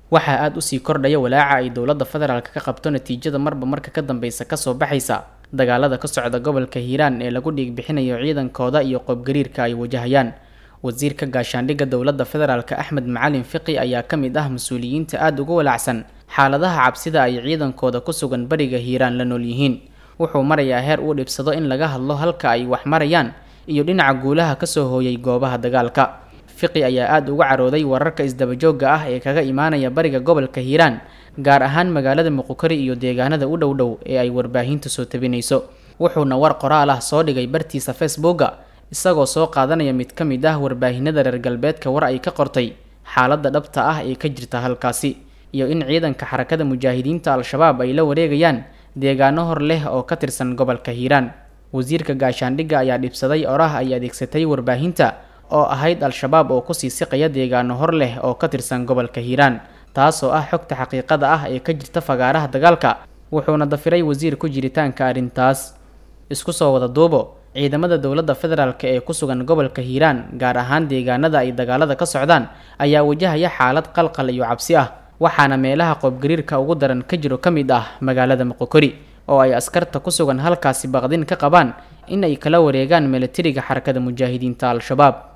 waxaa aada usii kordhaya walaaca ay dowladda federaalk ka qabto natiijada marba marka ka dambeysa kasoo baxaysa dagaalada ka socda gobolka hiiraan ee lagu dhiig bixinayo ciidankooda iyo qoobgariirka ay wajahayaan wasiirka gaashaandhigga dowladda federaalk axmed macalin fiqi ayaa ka mid ah mas-uuliyiinta aada uga walaacsan xaaladaha cabsida ay ciidankooda ku sugan bariga hiiraan la nool yihiin wuxuu marayaa heer uu dhibsado in laga hadlo halka ay wax marayaan iyo dhinaca guulaha kasoo hooyay goobaha dagaalka fiqi ayaa aada uga carooday wararka isdabajooga ah ee kaga imaanaya bariga gobolka hiiraan gaar ahaan magaalada muqukari iyo deegaanada u dhow dhow ee ay warbaahintu soo tabinayso wuxuuna war qoraal ah soo dhigay bartiisa facebooka isagoo soo qaadanaya mid ka mid ah warbaahinada reer galbeedka war ay ka qortay xaaladda dhabta ah ee ka jirta halkaasi iyo in ciidanka xarakada mujaahidiinta al-shabaab ay la wareegayaan deegaano hor leh oo ka tirsan gobolka hiiraan wasiirka gaashaandhigga ayaa dhibsaday oraah ay adeegsatay warbaahinta oo ahayd al-shabaab oo kusii siqaya deegaano hor leh oo ka tirsan gobolka hiiraan taasoo ah xogta xaqiiqada ah ee ka jirta fagaaraha dagaalka wuxuuna dafiray wasiir ku jiritaanka arrintaas isku soo wada duubo ciidamada dowladda federaalk ee ku sugan gobolka hiiraan gaar ahaan deegaanada ay dagaalada ka socdaan ayaa wajahaya xaalad qalqal iyo cabsi ah waxaana meelaha qoobgariirka ugu daran ka jiro ka mid ah magaalada muqokori oo ay askarta ku sugan halkaasi baqdin ka qabaan in ay kala wareegaan milatariga xarakada mujaahidiinta al-shabaab